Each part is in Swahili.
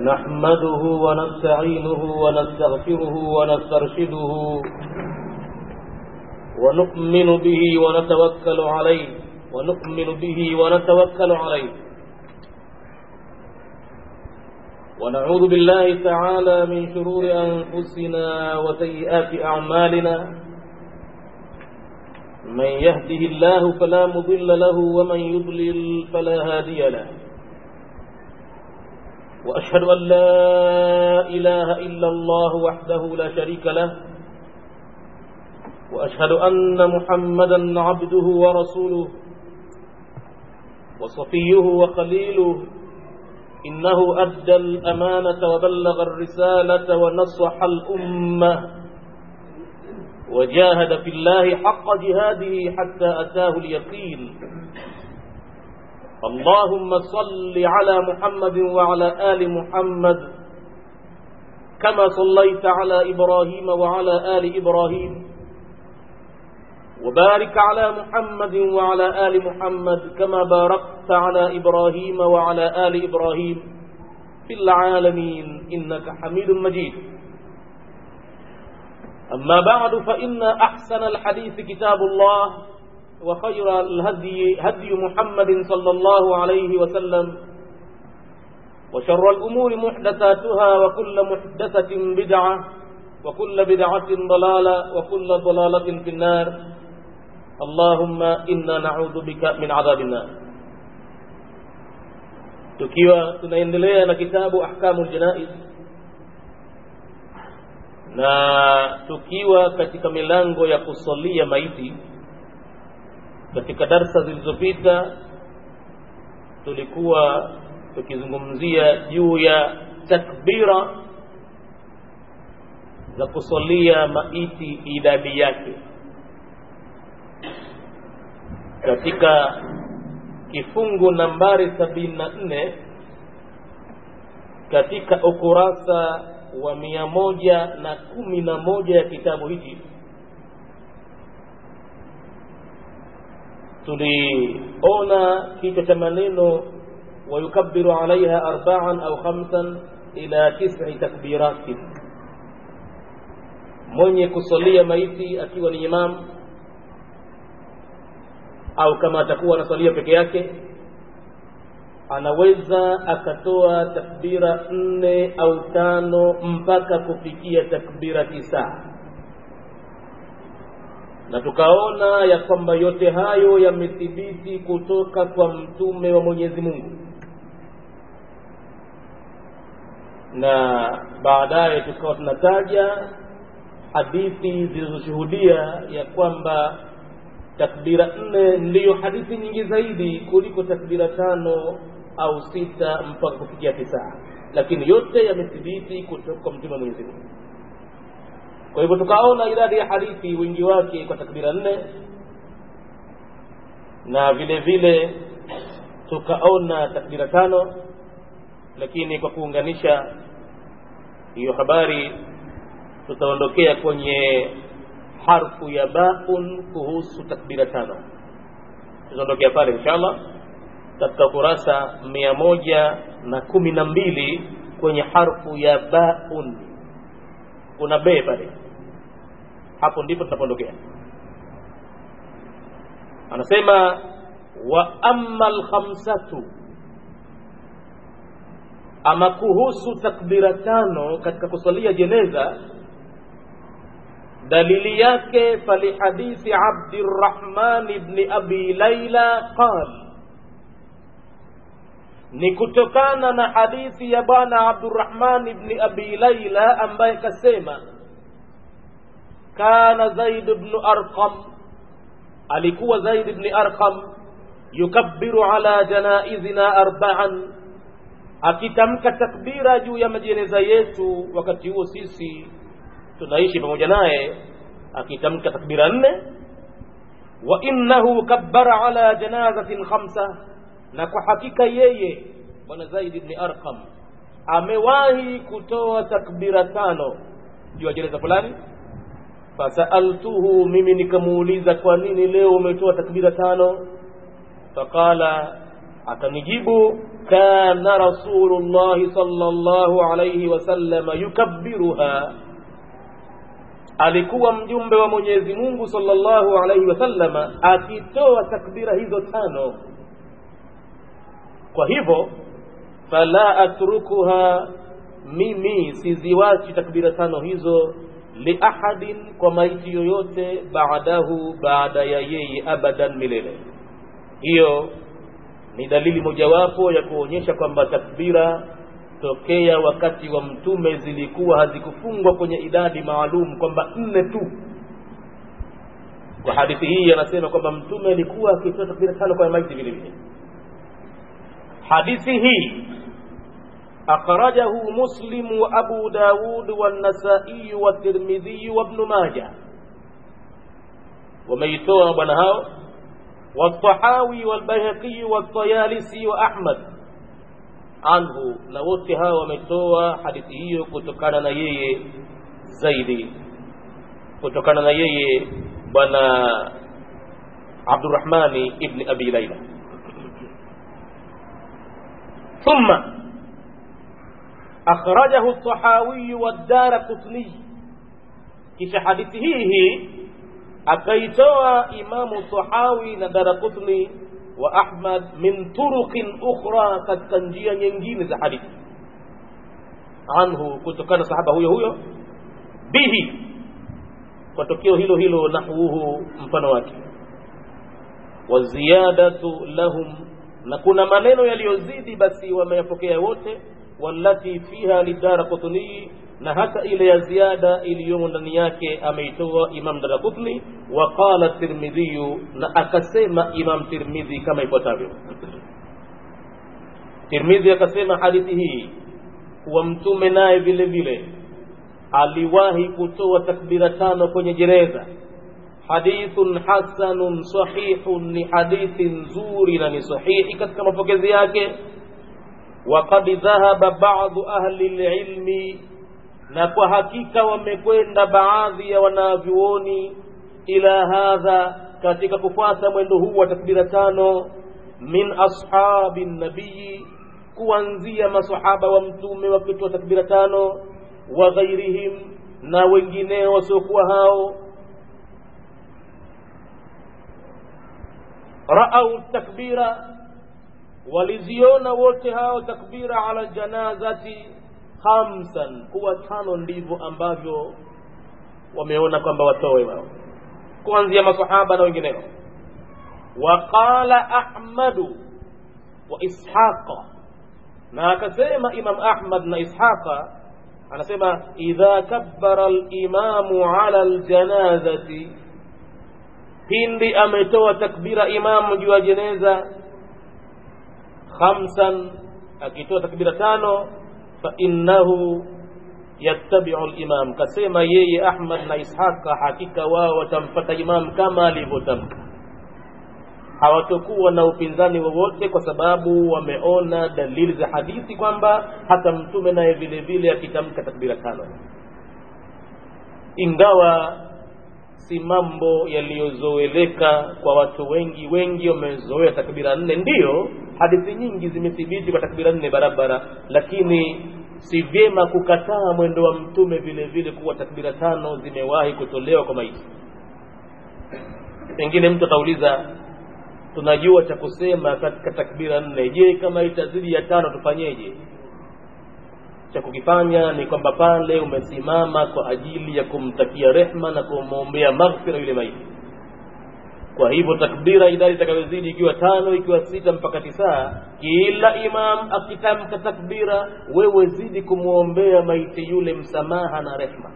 نحمده ونستعينه ونستغفره ونسترشده ونؤمن به ونتوكل عليه ونؤمن به ونتوكل عليه ونعوذ بالله تعالى من شرور أنفسنا وسيئات أعمالنا من يهده الله فلا مضل له ومن يضلل فلا هادي له وأشهد أن لا إله إلا الله وحده لا شريك له وأشهد أن محمدا عبده ورسوله وصفيه وخليله إنه أدى الأمانة وبلغ الرسالة ونصح الأمة وجاهد في الله حق جهاده حتى أتاه اليقين اللهم صل على محمد وعلى آل محمد كما صليت على إبراهيم وعلى آل إبراهيم وبارك على محمد وعلى آل محمد كما باركت على إبراهيم وعلى آل إبراهيم في العالمين إنك حميد مجيد أما بعد فإن أحسن الحديث كتاب الله وخير الهدي هدي محمد صلى الله عليه وسلم وشر الأمور محدثاتها وكل محدثة بدعة وكل بدعة ضلالة وكل ضلالة في النار اللهم إنا نعوذ بك من عذاب النار tukiwa tunaendelea na kitabu ahkamul janaiz na tukiwa katika milango ya kusalia maiti katika darsa zilizopita tulikuwa tukizungumzia juu ya takbira za kusalia maiti idadi yake katika kifungu nambari sabini na nne katika ukurasa wa mia moja na kumi na moja ya kitabu hiki tuliona kichwa cha maneno wayukabiru alaiha arbaan au khamsan ila tisi takbiratin mwenye kusalia maiti akiwa ni imam au kama atakuwa anasalia peke yake anaweza akatoa takbira nne au tano mpaka kufikia takbira tisa na tukaona ya kwamba yote hayo yamethibiti kutoka kwa mtume wa Mwenyezi Mungu na baadaye tukawa tunataja hadithi zilizoshuhudia ya kwamba takbira nne ndiyo hadithi nyingi zaidi kuliko takbira tano au sita mpaka kufikia tisa lakini yote yamethibiti kutoka kwa mtume wa Mwenyezi Mungu kwa hivyo tukaona idadi ya hadithi wingi wake kwa takbira nne na vile vile tukaona takbira tano lakini kwa kuunganisha hiyo habari tutaondokea kwenye harfu ya baun kuhusu takbira tano tutaondokea pale inshallah katika kurasa mia moja na kumi na mbili kwenye harfu ya baun kuna be pale hapo ndipo tunapoondokea anasema wa amma alkhamsatu ama kuhusu takbira tano katika kusalia jeneza dalili yake falihadithi abdirrahman ibni abi laila qal ni kutokana na hadithi ya bwana abdurrahman ibni abi laila ambaye kasema kana zaid bnu arqam alikuwa zaid bni arqam yukabbiru ala janaizina arbaan akitamka takbira juu ya majeneza yetu wakati huo sisi tunaishi pamoja naye akitamka takbira nne wa innahu kabbara ala janazatin khamsa na kwa hakika yeye bwana zaid ibn arqam amewahi kutoa takbira tano juu ya jeneza fulani fasaaltuhu mimi nikamuuliza kwa nini leo umetoa takbira tano faqala akanijibu kana rasulullahi sallallahu alayhi wasallama yukabbiruha alikuwa mjumbe wa mwenyezi mungu sallallahu alayhi wasallama akitoa takbira hizo tano kwa hivyo fala atrukuha mimi siziwachi takbira tano hizo liahadin kwa maiti yoyote baadahu baada ya yeye abadan milele hiyo ni dalili mojawapo ya kuonyesha kwamba takbira tokea wakati wa mtume zilikuwa hazikufungwa kwenye idadi maalum kwamba nne tu kwa hadithi hii anasema kwamba mtume alikuwa akitoa takbira tano kwa maiti vile vile hadithi hii akhrajahu muslim wa abu daud والنسائي والترمذي وابن ماجه wameitoa bwana hao والطحاوي والبيهقي والطيالسي وأحمد عنه na wote hawa wametoa hadithi hiyo kutokana na yeye zaidi kutokana na yeye bwana Abdurrahmani ibn Abi Laila ثم أخرجه الطحاوي والدار قطني kisha hadithi hii hii akaitoa imamu tahawi na darakutni wa ahmad min turuqin ukhra katika njia nyingine za hadithi anhu kutokana sahaba huyo huyo bihi kwa tokeo hilo hilo nahwuhu mfano wake wa ziyadatu lahum na kuna maneno yaliyozidi basi wameyapokea wote wallati fiha lidara qutni na hata ile ya ziada iliyomo ndani yake ameitoa Imam Daraqutni wa qala Tirmidhi na akasema Imam Tirmidhi kama ifuatavyo Tirmidhi akasema hadithi hii kuwa mtume naye vile vile aliwahi kutoa takbira tano kwenye jeneza hadithun hasanun sahihun ni hadithi nzuri na ni sahihi katika mapokezi yake وقد ذهب بعض أهل العلم na kwa hakika wamekwenda baadhi ya wanavyuoni ila hadha katika kufuata mwendo huu wa takbira tano min ashabi nabii kuanzia masahaba wa mtume wakitoa takbira tano wa ghairihim na wengineo wasiokuwa hao raau takbira waliziona wote hao takbira ala janazati khamsan kuwa tano ndivyo ambavyo wameona kwamba watoe wao kuanzia masahaba na wengineo waqala ahmadu wa ishaqa na akasema imam ahmad na ishaqa anasema idha kabbara limamu ala ljanazati pindi ametoa takbira imamu juu ya jeneza khamsan akitoa takbira tano fainnahu yattabiu limam kasema yeye ahmad na ishaqa hakika wao watampata imam kama alivyotamka hawatokuwa na upinzani wowote kwa sababu wameona dalili za hadithi kwamba hata mtume naye vile vile akitamka takbira tano ingawa si mambo yaliyozoeleka kwa watu wengi wengi wamezoea takbira nne ndiyo hadithi nyingi zimethibiti kwa takbira nne barabara lakini si vyema kukataa mwendo wa mtume vile vile kuwa takbira tano zimewahi kutolewa kwa maiti pengine mtu atauliza tunajua cha kusema katika takbira nne je kama itazidi ya tano tufanyeje cha kukifanya ni kwamba pale umesimama kwa ajili ya kumtakia rehma na kumwombea maghfira yule maiti kwa hivyo takbira idadi itakayozidi ikiwa tano ikiwa sita mpaka tisa kila imam akitamka takbira wewe zidi kumwombea maiti yule msamaha na rehma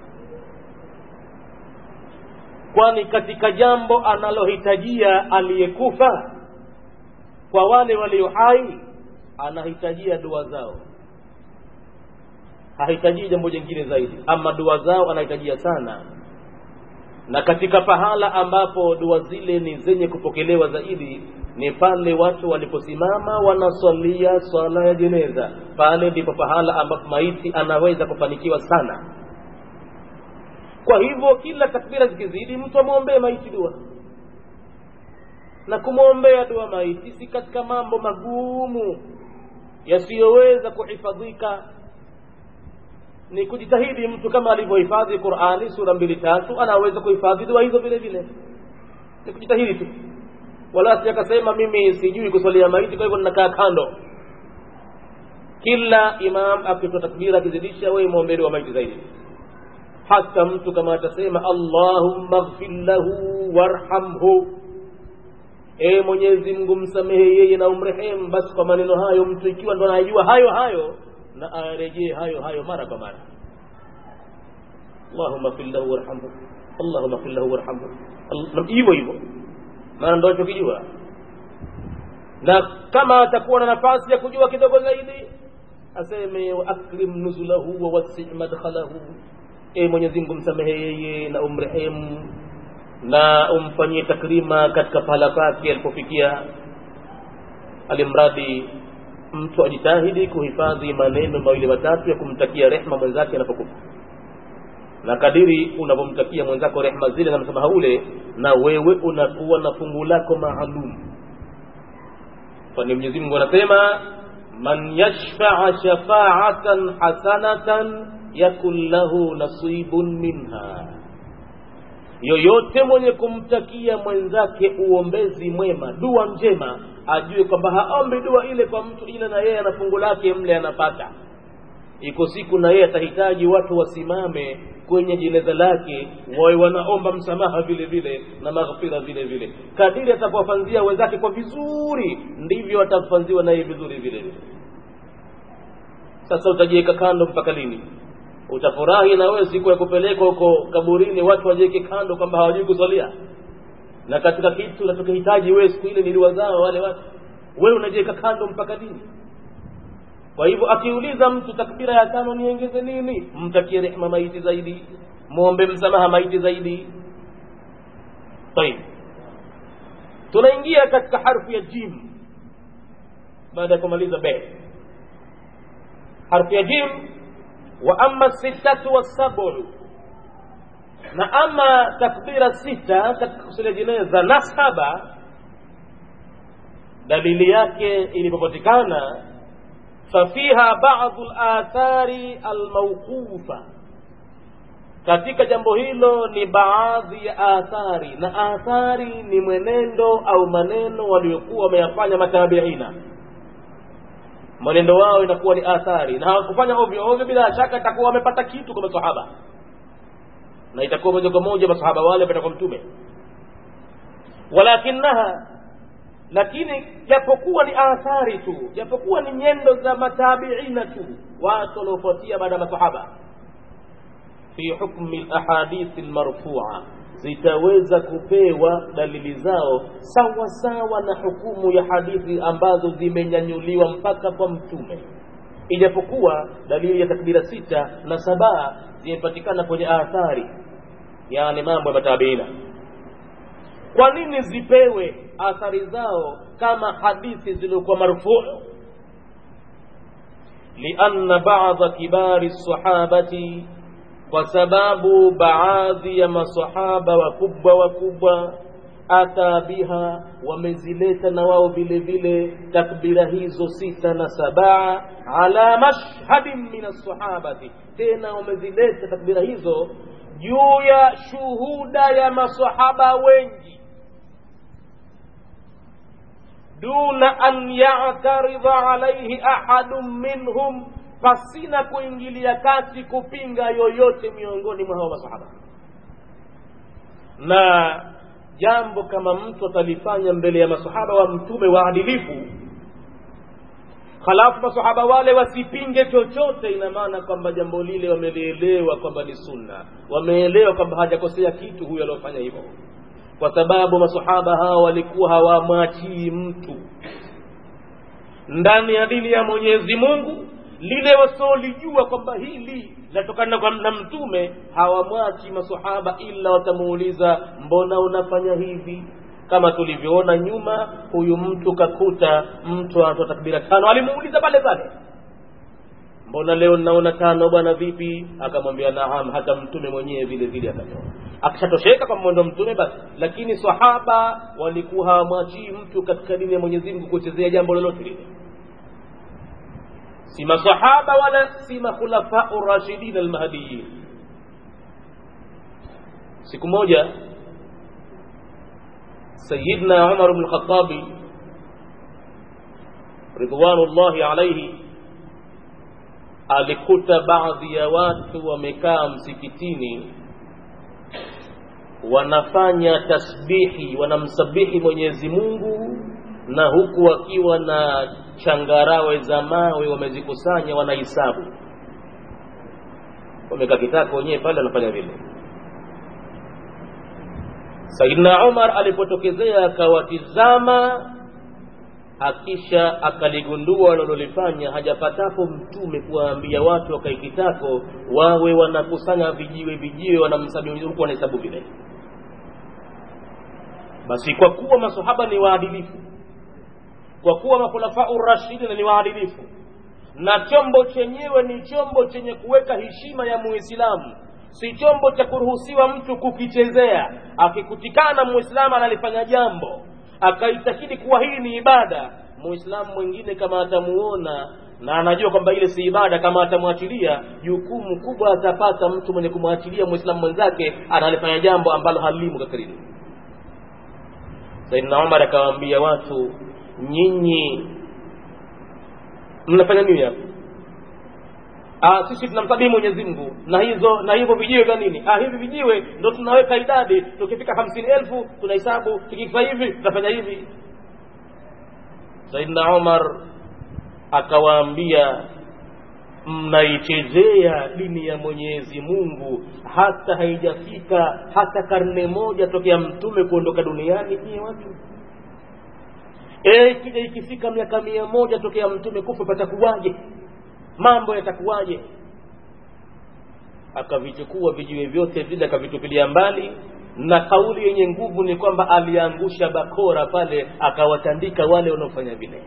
kwani katika jambo analohitajia aliyekufa kwa wale walio hai anahitajia dua zao hahitajii jambo jingine zaidi ama dua zao anahitajia sana na katika pahala ambapo dua zile ni zenye kupokelewa zaidi ni pale watu waliposimama wanaswalia swala ya jeneza pale ndipo pahala ambapo maiti anaweza kufanikiwa sana kwa hivyo kila takbira zikizidi mtu amwombee maiti dua na kumwombea dua maiti si katika mambo magumu yasiyoweza kuhifadhika ni kujitahidi mtu kama alivyohifadhi qurani sura mbili tatu anaweza kuhifadhi dua hizo vile vile ni kujitahidi tu wala si akasema mimi sijui kuswalia maiti kwa hivyo ninakaa kando kila imam akitoa takbira akizidisha wewe mwombee dua maiti zaidi hata mtu kama atasema allahumma ighfir lahu warhamhu e mwenyezi mungu msamehe yeye na umrehemu basi kwa maneno hayo mtu ikiwa ndo anajua hayo hayo na arejee hayo hayo mara kwa mara allahumma ighfir lahu warhamhu allahumma ighfir lahu warhamhu hivyo hivyo maana ndo achokijua na kama atakuwa na nafasi ya kujua kidogo zaidi aseme wa akrim nuzulahu wa wasi madkhalahu e mwenyezi mungu msamehe yeye na umrehemu na umfanyie takrima katika pahala pake alipofikia alimradi mtu ajitahidi kuhifadhi maneno mawili matatu ya kumtakia rehma mwenzake anapokufa na kadiri unavyomtakia mwenzako rehma zile na msamaha ule na wewe unakuwa na fungu lako maalum kwani mwenyezi mungu anasema man yashfaa shafaatan hasanatan yakun lahu nasibun minha yoyote mwenye kumtakia mwenzake uombezi mwema dua njema ajue kwamba haombi dua ile kwa mtu ila na yeye ana fungu lake mle anapata iko siku na yeye atahitaji watu wasimame kwenye jeneza lake wawe wanaomba msamaha vile vile na maghfira vile vile kadiri atakuwafanzia wenzake kwa vizuri ndivyo atafanziwa naye vizuri vile vile sasa utajiweka kando mpaka lini utafurahi na wewe siku ya kupelekwa huko kaburini watu wajiweke kando kwamba hawajui kuswalia na katika kitu unachokihitaji wewe siku ile ni dua zao wale watu wewe unajiweka kando mpaka lini kwa hivyo akiuliza mtu takbira ya tano niongeze nini mtakie rehma maiti zaidi muombe msamaha maiti zaidi tayib tunaingia katika harfu ya jim baada ya kumaliza be harfu ya jim wa amma sittatu wassabu na ama takbira sita katika kusalia jeneza na saba dalili yake ilipopatikana fafiha badu lathari almauqufa katika jambo hilo ni baadhi ya athari na athari ni mwenendo au maneno waliokuwa wameyafanya matabiina mwenendo wao inakuwa ni athari na hawakufanya ovyo ovyo bila shaka itakuwa wamepata kitu kwa masahaba na itakuwa moja kwa moja masahaba wale wapata kwa mtume walakinaha lakini japokuwa ni athari tu japokuwa ni nyendo za matabiina tu watu waliofuatia baada ya masahaba fi hukmi lahadithi lmarfua zitaweza kupewa dalili zao sawa sawa na hukumu ya hadithi ambazo zimenyanyuliwa mpaka kwa mtume ijapokuwa dalili ya takbira sita na sabaa zimepatikana kwenye athari yani mambo ya matabiina kwa nini zipewe athari zao kama hadithi zilizokuwa marfuu lianna bada kibari sahabati kwa sababu baadhi ya masahaba wakubwa wakubwa ata biha wamezileta na wao vile vile takbira hizo sita na sabaa ala mashhadin min alsahabati tena wamezileta takbira hizo juu ya shuhuda ya masahaba wengi duna an yataridha alaihi ahadun minhum pasina kuingilia kati kupinga yoyote miongoni mwa hao masahaba na jambo kama mtu atalifanya mbele ya masahaba wa mtume waadilifu halafu masahaba wale wasipinge chochote ina maana kwamba jambo lile wamelielewa kwamba ni sunna wameelewa kwamba hajakosea kitu huyo aliofanya hivyo kwa sababu masahaba hao walikuwa hawamwachii mtu ndani ya dini ya mwenyezi mungu lile wasiolijua kwamba hili linatokana na mtume hawamwachi masahaba ila watamuuliza mbona unafanya hivi kama tulivyoona nyuma huyu mtu kakuta mtu anatoa takbira tano alimuuliza pale pale mbona leo naona tano bwana vipi akamwambia naam hata mtume mwenyewe vile vile akatoa akishatosheka kwa mwendo mtume basi lakini sahaba walikuwa hawamwachii mtu katika dini ya mwenyezi mungu kuchezea jambo lolote lile si masahaba wala si makhulafau rashidin almahdiyin siku moja sayidna umar bnu lkhatabi ridwanullahi alaihi alikuta baadhi ya watu wamekaa msikitini wanafanya tasbihi wanamsabihi mwenyezi mungu na huku wakiwa na changarawe za mawe wamezikusanya wanahisabu wamekaa kitako wenyewe pale wanafanya vile saidna umar alipotokezea akawatizama akisha akaligundua wanalolifanya hajapatapo mtume kuwaambia watu wakaikitako wawe wanakusanya vijiwe vijiwe wanamsabihi huku wanahesabu vile basi kwa kuwa masahaba ni waadilifu kwa kuwa makhulafau rashidin ni waadilifu na chombo chenyewe ni chombo chenye kuweka heshima ya muislamu si chombo cha kuruhusiwa mtu kukichezea akikutikana muislamu analifanya jambo akaitakidi kuwa hii ni ibada muislamu mwingine kama atamuona na anajua kwamba ile si ibada kama atamwachilia jukumu kubwa atapata mtu mwenye kumwachilia muislamu mwenzake analifanya jambo ambalo halimu katika dini saidna umar akawaambia watu nyinyi mnafanya nini hapa Ah, sisi tunamsabihi Mwenyezi Mungu na hizo na hivyo vijiwe vya nini? Ah, hivi vijiwe ndo tunaweka idadi, tukifika hamsini elfu tunahesabu, tukifika hivi tunafanya hivi. Saidna Umar akawaambia, mnaichezea dini ya Mwenyezi Mungu hata haijafika hata karne moja tokea mtume kuondoka duniani. Nyie watu eh, kija ikifika miaka mia moja tokea mtume kufa, patakuwaje? mambo yatakuwaje akavichukua vijiwe vyote vile akavitupilia mbali na kauli yenye nguvu ni kwamba aliangusha bakora pale akawatandika wale wanaofanya vile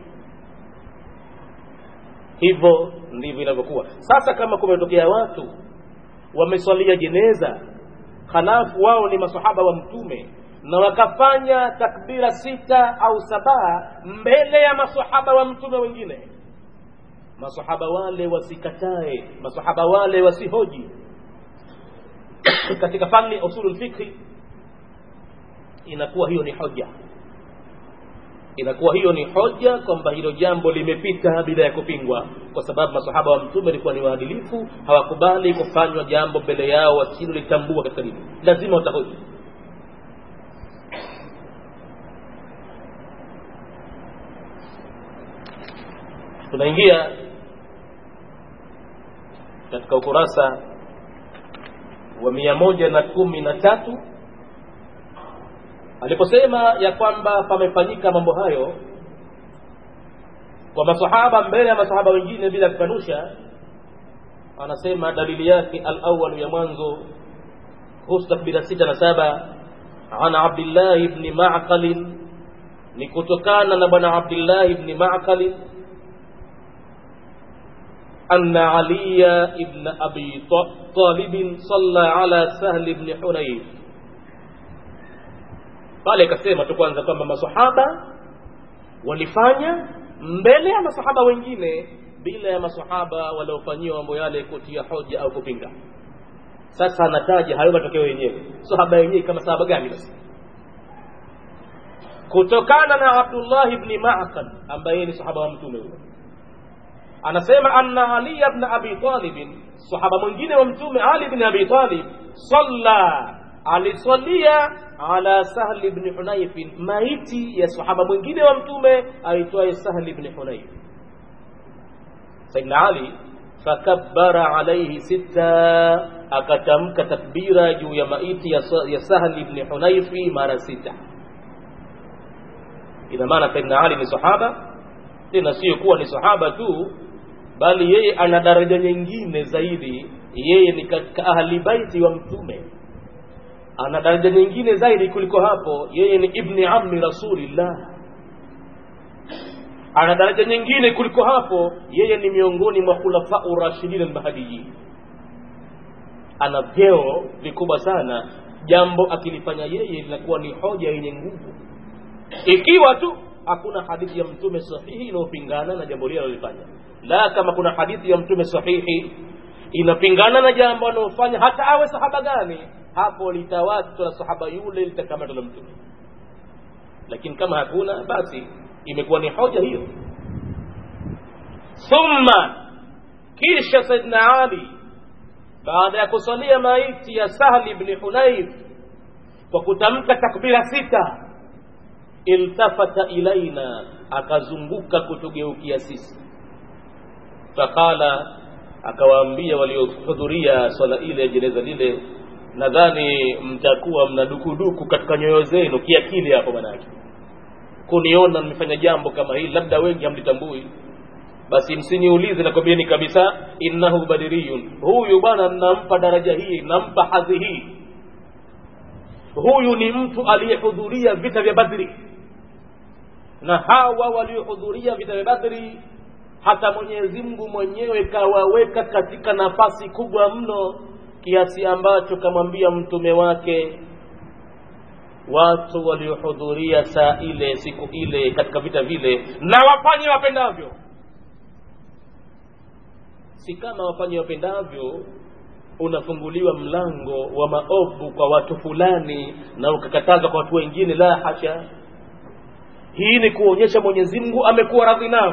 hivyo ndivyo inavyokuwa sasa kama kumetokea watu wameswalia jeneza halafu wao ni masahaba wa mtume na wakafanya takbira sita au saba mbele ya masahaba wa mtume wengine masahaba wale wasikatae masahaba wale wasihoji katika fani usulul fikhi inakuwa hiyo ni hoja inakuwa hiyo ni hoja kwamba hilo jambo limepita bila ya kupingwa kwa sababu masahaba wa mtume walikuwa ni waadilifu hawakubali kufanywa jambo mbele yao wasilolitambua katika dini lazima watahoji tunaingia katika ukurasa wa mia moja na kumi na tatu aliposema ya kwamba pamefanyika mambo hayo kwa masahaba mbele ya masahaba wengine bila kukanusha anasema dalili yake alawalu ya mwanzo kuhusu takbira sita na saba an abdillahi bni maqalin ni kutokana na bwana abdillahi bni maqalin أن علي بن أبي طالب صلى على سهل بن حنيف pale ikasema tu kwanza kwamba masahaba walifanya mbele ya masahaba wengine bila ya masahaba waliofanyiwa mambo yale kutia hoja au kupinga sasa anataja hayo matokeo yenyewe sahaba yenyewe kama sahaba gani basi kutokana na abdullahi bni maqal ambaye ni sahaba wa mtume huyo anasema anna ali ibn abi talib sahaba mwingine wa mtume ali ibn abi talib salla alisalia ala sahl ibn hunayf maiti ya sahaba mwingine wa mtume aitwaye sahl ibn hunayf sayyidina ali fakabbara alayhi sita akatamka takbira juu ya maiti ya sahl ibn hunayf mara sita ina maana sayyidina ali ni sahaba tena sio kuwa ni sahaba tu bali yeye ana daraja nyingine zaidi yeye ni katika ahli baiti wa mtume ana daraja nyingine zaidi kuliko hapo yeye ni ibni ammi rasulillah ana daraja nyingine kuliko hapo yeye ni miongoni mwa khulafau rashidin almahdiyin ana vyeo vikubwa sana jambo akilifanya yeye linakuwa ni hoja yenye nguvu ikiwa tu hakuna hadithi ya mtume sahihi inayopingana na jambo lile alilofanya la kama kuna hadithi ya mtume sahihi inapingana na jambo analofanya hata awe sahaba gani hapo litawatwa na sahaba yule litakamatwa na mtume lakini kama hakuna basi imekuwa ni hoja hiyo thumma kisha saidna ali baada ya kusalia maiti ya sahli bni hunaif kwa kutamka takbira sita iltafata ilaina akazunguka kutugeukia sisi faqala akawaambia waliohudhuria swala ile ya jeneza lile nadhani mtakuwa mna dukuduku katika nyoyo zenu kiakili hapo manake kuniona nimefanya jambo kama hili labda wengi hamlitambui basi msiniulize nakwambieni kabisa innahu badiriyun huyu bwana nampa daraja hii nampa hadhi hii huyu ni mtu aliyehudhuria vita vya badri na hawa waliohudhuria vita vya badri hata mwenyezi mungu mwenyewe kawaweka katika nafasi kubwa mno kiasi ambacho kamwambia mtume wake watu waliohudhuria saa ile siku ile katika vita vile na wafanye wapendavyo si kama wafanye wapendavyo unafunguliwa mlango wa maovu kwa watu fulani na ukakatazwa kwa watu wengine la hasha hii ni kuonyesha mwenyezi mungu amekuwa radhi nao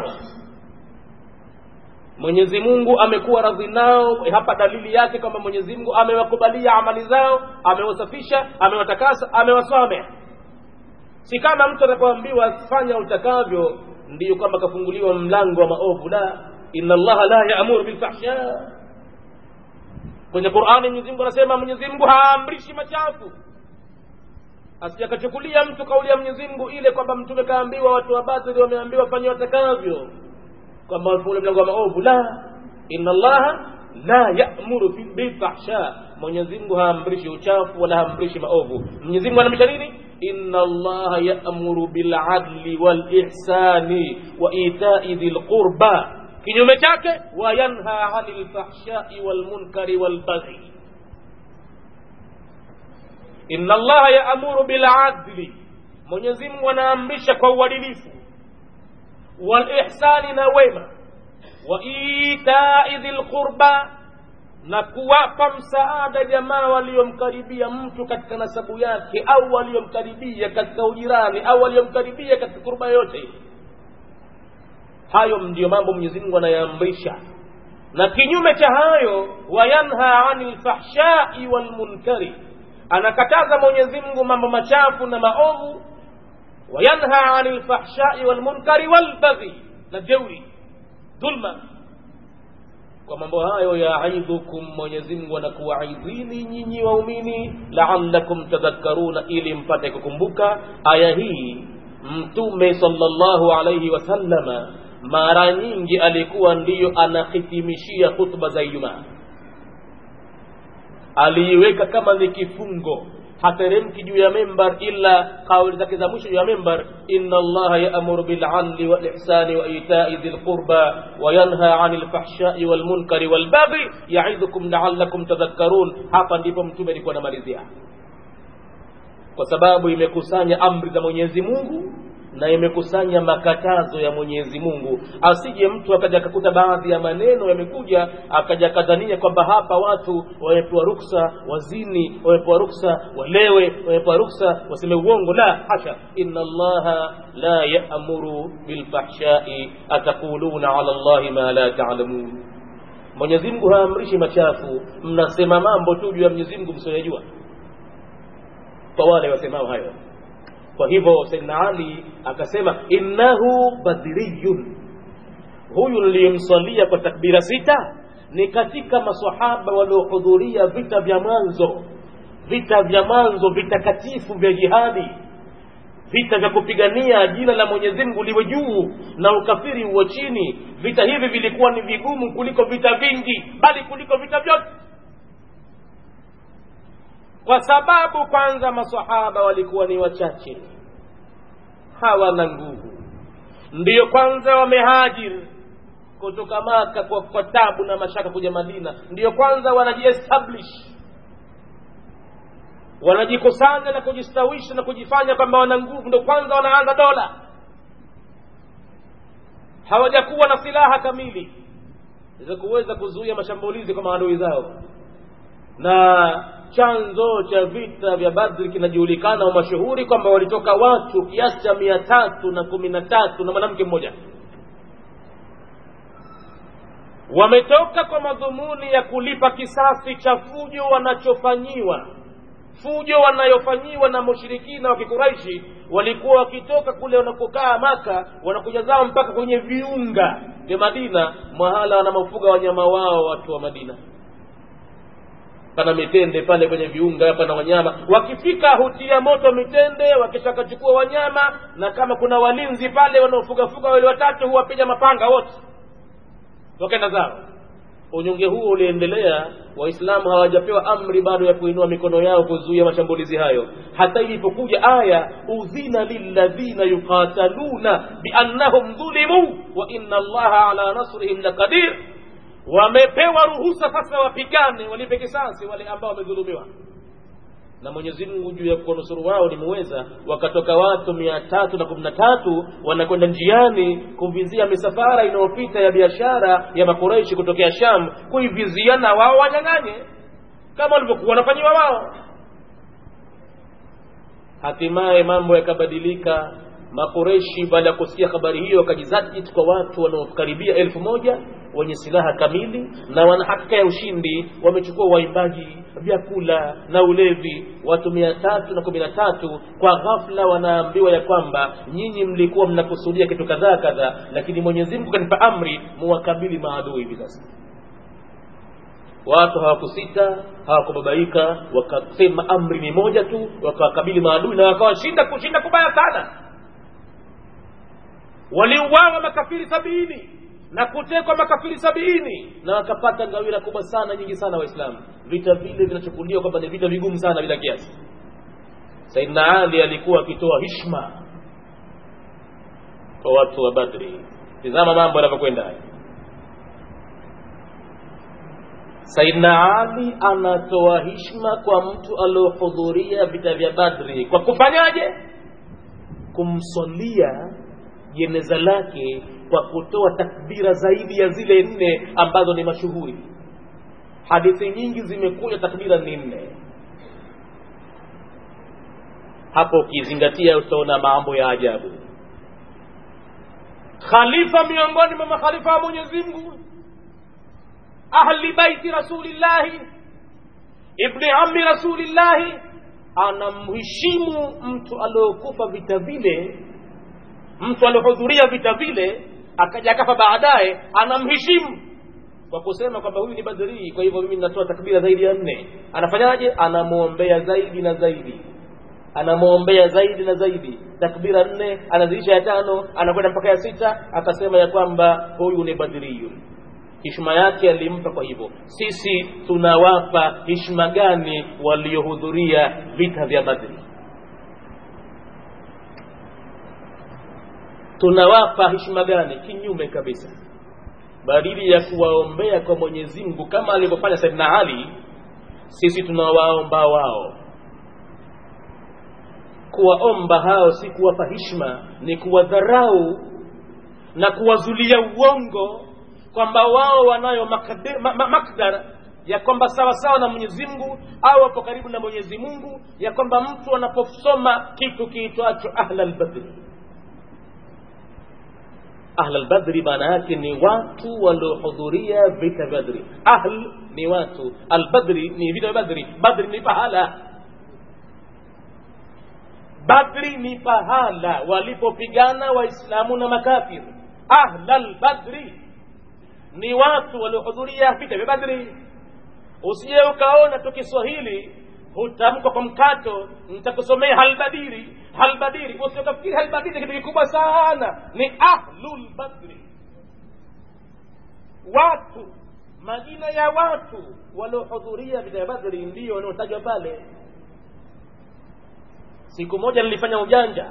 mwenyezi mungu amekuwa radhi nao hapa dalili yake kwamba mwenyezi mungu amewakubalia amali zao amewasafisha amewatakasa amewasameh si kama mtu anapoambiwa fanya utakavyo ndiyo kwamba kafunguliwa mlango wa maovu la inna allaha la yaamuru bilfahsha kwenye qurani mwenyezi mungu anasema mwenyezi mungu haamrishi machafu asijakachukulia mtu kauli ya mwenyezi mungu ile kwamba mtume kaambiwa watu wa batili wameambiwa fanya watakavyo kwamba wafungulia mlango wa maovu la inna allaha la yamuru bilfahsha mwenyezi mungu haamrishi uchafu wala haamrishi maovu mwenyezi mungu anaamrisha nini inna allaha yamuru biladli walihsani wa itai dhi lqurba kinyume chake wayanha ani lfahshai walmunkari walbaghi inna allaha yaamuru biladli mwenyezi mungu anaamrisha kwa uadilifu walihsani na wema wa itai dhi lqurba na kuwapa msaada jamaa waliomkaribia mtu katika nasabu yake au waliomkaribia katika ujirani au waliomkaribia katika kurba yote hayo ndiyo mambo mwenyezi mungu anayaamrisha na kinyume cha hayo wayanha ani lfahshai walmunkari anakataza mwenyezi mungu mambo machafu na maovu wayanha ani lfahshai walmunkari walbaghi na jeuri dhulma kwa mambo hayo yaidhukum mwenyezi mungu anakuwaidhini nyinyi waumini laalakum tadhakkaruna ili mpate kukumbuka aya hii mtume sallallahu alaihi wasallama mara nyingi alikuwa ndiyo anahitimishia khutba za ijumaa aliiweka kama ni kifungo hateremki juu ya membar ila kauli zake za mwisho juu ya membar inna allaha yaamuru biladli walihsani wa itai dhi lqurba wayanha ani lfahshai walmunkari walbaghi yaidhukum laalakum tadhakkarun hapa ndipo mtume alikuwa anamalizia kwa sababu imekusanya amri za mwenyezi mungu na imekusanya makatazo ya mwenyezi mungu asije mtu akaja akakuta baadhi ya maneno yamekuja akaja akadhania kwamba hapa watu wamepewa ruksa wazini wamepewa ruksa walewe wamepewa ruksa waseme uongo la hasha inna allaha la yamuru bilfahshai ataquluna ala llahi ma la talamun mwenyezi mungu haamrishi machafu mnasema mambo tu juu ya mwenyezi mungu msioyajua kwa wale wasemao hayo kwa hivyo saidna ali akasema innahu badriyun huyu niliyemswalia kwa takbira sita ni katika masahaba waliohudhuria vita vya mwanzo vita vya mwanzo vitakatifu vya jihadi vita vya kupigania jina la mwenyezi mungu liwe juu na ukafiri uwe chini vita hivi vilikuwa ni vigumu kuliko vita vingi bali kuliko vita vyote kwa sababu kwanza masahaba walikuwa ni wachache hawana nguvu ndiyo kwanza wamehajiri kutoka maka kwa, kwa tabu na mashaka kuja madina ndiyo kwanza wanajiestablish wanajikusanya na kujistawisha na kujifanya kwamba wana nguvu ndo kwanza wanaanza dola hawajakuwa na silaha kamili za kuweza kuzuia mashambulizi kwa maadui zao na chanzo cha vita vya badri kinajulikana umashuhuri kwamba walitoka watu kiasi cha mia tatu na kumi na tatu na mwanamke mmoja wametoka kwa madhumuni ya kulipa kisasi cha fujo wanachofanyiwa fujo wanayofanyiwa na mushirikina wa kikuraishi walikuwa wakitoka kule wanakokaa maka wanakuja zao mpaka kwenye viunga vya madina mahala wanamofuga wanyama wao watu wa madina pana mitende pale kwenye viunga pana wanyama wakifika hutia moto mitende wakishakachukua wanyama na kama kuna walinzi pale wanaofugafuga wale watatu huwapiga mapanga wote wakaenda zao unyonge huo uliendelea waislamu hawajapewa amri bado ya kuinua mikono yao kuzuia mashambulizi hayo hata ilipokuja aya udhina lilladhina yuqataluna biannahum dhulimu wa inna allaha ala nasrihim laqadir wamepewa ruhusa sasa wapigane walipe kisasi wale ambao wamedhulumiwa na mwenyezi mungu juu ya kuwanusuru wao ni muweza wakatoka watu mia tatu na kumi na tatu wanakwenda njiani kuvizia misafara inayopita ya biashara ya makureishi kutokea sham kuivizia na wao wanyang'anye kama walivyokuwa wanafanyiwa wao hatimaye mambo yakabadilika makureshi baada ya kusikia habari hiyo wakajizatiti kwa watu wanaokaribia elfu moja wenye silaha kamili na wana hakika ya ushindi wamechukua waimbaji vyakula na ulevi watu mia tatu na kumi na tatu kwa ghafla wanaambiwa ya kwamba nyinyi mlikuwa mnakusudia kitu kadhaa kadhaa lakini mwenyezi mungu kanipa amri muwakabili maadui hivi sasa watu hawakusita hawakubabaika wakasema amri ni moja tu wakawakabili maadui na wakawashinda kushinda kubaya sana waliuawa makafiri sabini na kutekwa makafiri sabini na wakapata ngawira kubwa sana nyingi sana waislamu vita vile vinachukuliwa kwamba ni vita vigumu sana bila kiasi saidna ali alikuwa akitoa hishma kwa watu wa badri tizama mambo yanavyokwenda haya saidna ali anatoa hishma kwa mtu aliohudhuria vita vya badri kwa kufanyaje kumswalia jeneza lake kwa kutoa takbira zaidi ya zile nne ambazo ni mashuhuri hadithi nyingi zimekuja takbira ni nne hapo ukizingatia utaona mambo ya ajabu khalifa miongoni mwa makhalifa wa mwenyezi mungu ahli baiti rasulillahi ibni ami rasulillahi anamheshimu mtu aliokufa vita vile mtu aliohudhuria vita vile akaja akafa baadaye anamheshimu kwa kusema kwamba huyu ni badrii kwa hivyo mimi ninatoa takbira zaidi ya nne anafanyaje anamwombea zaidi na zaidi anamwombea zaidi na zaidi takbira nne anazidisha ya tano anakwenda mpaka ya sita akasema ya kwamba huyu ni badriyun hishma yake alimpa kwa hivyo sisi tunawapa hishma gani waliohudhuria vita vya badri tunawapa heshima gani kinyume kabisa badili ya kuwaombea kwa mwenyezi mungu kama alivyofanya saidna ali sisi tunawaomba wao kuwaomba hao si kuwapa hishma ni kuwadharau na kuwazulia uongo kwamba wao wanayo makdar ma, ma, makdar ya kwamba sawa sawa na mwenyezi mungu au wapo karibu na mwenyezi mungu ya kwamba mtu anaposoma kitu kiitwacho ahla lbadri ahl albadri maana yake ni watu waliohudhuria vita vya badri ahl ni watu albadri ni vita vya badri badri ni pahala badri ni pahala walipopigana waislamu na makafir ahl albadri ni watu waliohudhuria vita vya badri usije ukaona tu kiswahili hutamkwa kwa mkato nitakusomea halbadiri halbadiri usiokafikiri halbadiri kitu kikubwa sana ni ahlul badri watu majina ya watu waliohudhuria vita ya badri ndiyo wanaotajwa pale siku moja nilifanya ujanja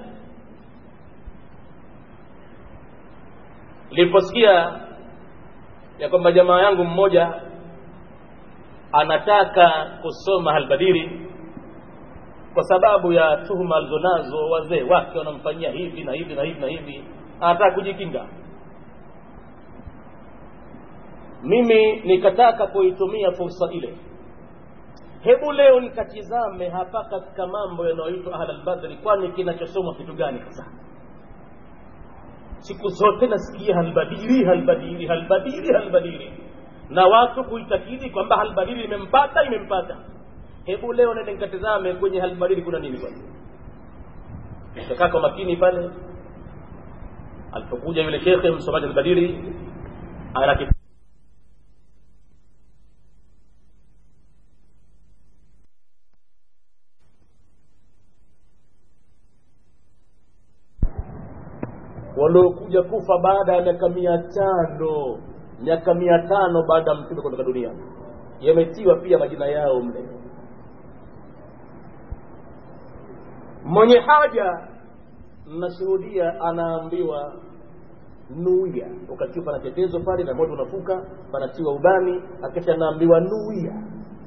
niliposikia ya kwamba jamaa yangu mmoja anataka kusoma halbadiri kwa sababu ya tuhuma alizonazo wazee wake wanamfanyia hivi na hivi na hivi na hivi anataka kujikinga mimi nikataka kuitumia fursa ile hebu leo nikatizame hapa katika mambo yanayoitwa ahlalbadri kwani kinachosomwa kitu gani sasa siku zote nasikia halbadiri halbadiri halbadiri halbadiri na watu kuitakidi kwamba halbadiri imempata imempata hebu leo nende nikatizame kwenye halbadiri kuna nini bwana nikakaa kwa makini pale alipokuja yule shekhe msomaji albadiri ana waliokuja kufa baada ya miaka mia tano miaka mia tano baada ya mtume kutoka duniani yametiwa pia majina yao mle mwenye haja nashuhudia anaambiwa nuia wakati panatetezwa pale na moto unafuka panatiwa ubani akisha anaambiwa nuia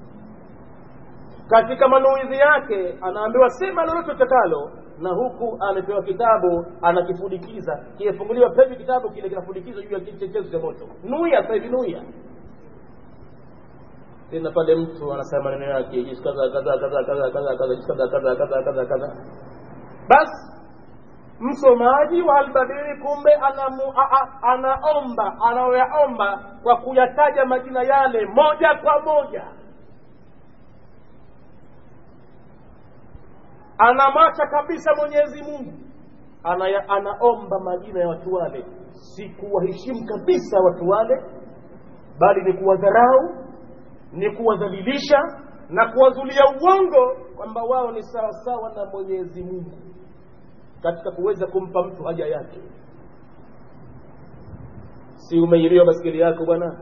katika manuizi yake anaambiwa sema lolote utakalo na huku amepewa kitabu anakifudikiza kimefunguliwa pevi kitabu kile kinafudikizwa juu ya kichechezo cha moto nuia sasa hivi nuia tena pale mtu anasema maneno yake jinsi kadha kadha kadha kadha kadha kadha jinsi kadha kadha kadha kadha kadha basi msomaji wa albadiri kumbe anamu, a, a, anaomba anayoyaomba kwa kuyataja majina yale moja kwa moja anamwacha kabisa mwenyezi mungu Anaya, anaomba majina ya watu wale si kuwaheshimu kabisa watu wale bali ni kuwadharau ni kuwadhalilisha na kuwazulia uongo kwamba wao ni sawasawa na mwenyezi mungu katika kuweza kumpa mtu haja yake si umeibiwa baskeli yako bwana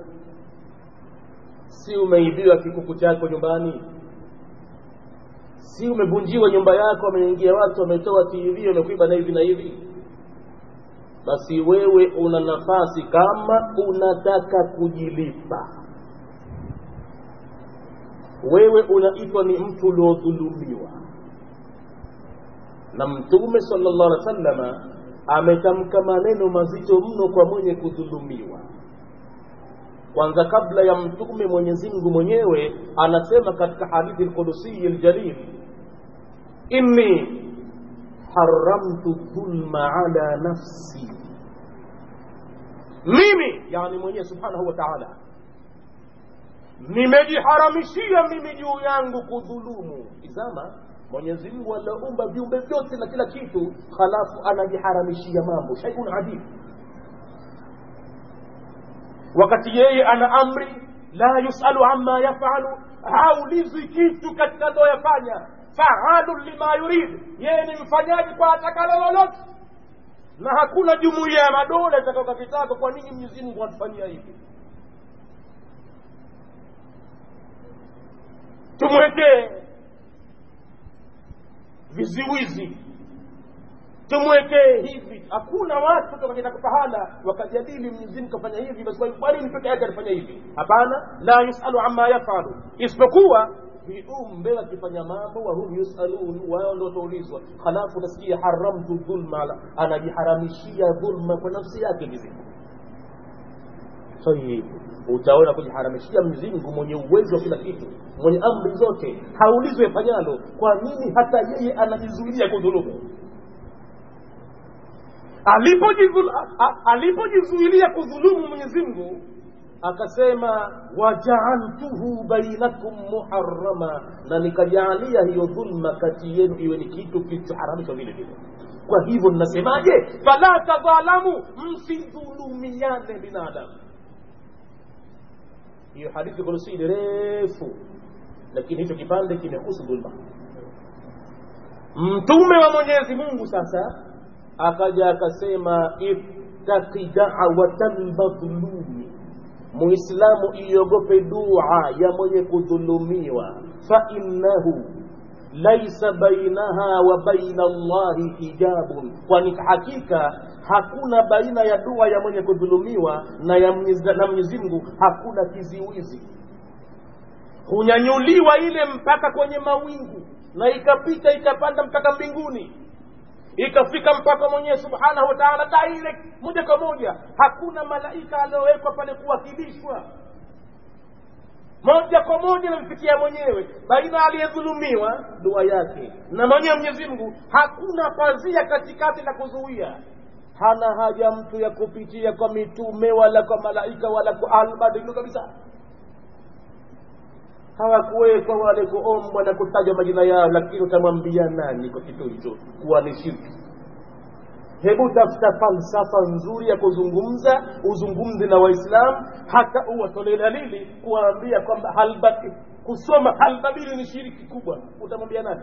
si umeibiwa kikuku chako nyumbani si umevunjiwa nyumba yako wameingia watu wametoa tv wamekuiba na hivi na hivi basi wewe una nafasi kama unataka kujilipa wewe unaitwa ni mtu uliodhulumiwa na mtume sallallahu alaihi wasallama ametamka maneno mazito mno kwa mwenye kudhulumiwa kwanza kabla ya mtume mwenyezi mungu mwenyewe anasema katika hadithi lqudusiyi ljalil inni haramtu dhulma ala nafsi mimi yani mwenyewe subhanahu wa taala nimejiharamishia mimi juu yangu kudhulumu izama mwenyezi mungu aliumba viumbe vyote na kila kitu halafu anajiharamishia mambo shaiun adib wakati yeye ana amri la yusalu amma yafalu haulizwi kitu katika anayoyafanya faalun lima yurid yeye ni mfanyaji kwa atakalo lolote na hakuna jumuiya ya madola itakaoka kitako kwa nini mwenyezi mungu atufanyia hivi tumwekee viziwizi tumwekee hivi hakuna watu tukakenda pahala wakajadili mwenyezi kafanya hivi basi kwa nini peke yake alifanya hivi hapana la yusalu amma yafalu isipokuwa viumbe wakifanya mambo wahum yusalun wao ndo wataulizwa halafu nasikia haramtu dhulma anajiharamishia dhulma kwa nafsi yake mizimu tayib utaona kujiharamishia mzingu mwenye uwezo wa kila kitu mwenye amri zote haulizwe fanyalo kwa nini hata yeye anajizuilia kudhulumu alipojizuilia kudhulumu mwenyezi mungu akasema wajaaltuhu bainakum muharama na nikajaalia hiyo dhulma kati yenu iwe ni kitu kilichoharamishwa vile vile kwa hivyo ninasemaje fala tadhalamu msidhulumiane binadamu hiyo hadithi kurusi ni refu lakini hicho kipande kimehusu dhulma mtume wa mwenyezi mungu sasa akaja akasema ittaqi da'wata lmadhlumi muislamu iogope dua ya mwenye kudhulumiwa fa innahu laisa bainaha wa baina allahi hijabun kwani hakika hakuna baina ya dua ya mwenye kudhulumiwa na ya mwenyezi mungu hakuna kiziwizi hunyanyuliwa ile mpaka kwenye mawingu na ikapita ikapanda mpaka mbinguni ikafika mpaka mwenyewe subhanahu wa taala direct moja kwa moja hakuna malaika aliowekwa pale kuwakilishwa moja kwa moja namfikia mwenyewe baina aliyedhulumiwa dua yake na mwenyewe mwenyezi mungu hakuna pazia katikati la kuzuia hana haja mtu ya kupitia kwa mitume wala kwa malaika wala kwa albadilu kabisa hawakuwekwa wale kuombwa na kutajwa majina yao lakini utamwambia nani kwa kitu hicho kuwa ni shirki hebu tafuta falsafa nzuri ya kuzungumza uzungumze na waislamu hata uwatolee dalili kuwaambia kwamba halbati kusoma halbabili ni shiriki kubwa utamwambia nani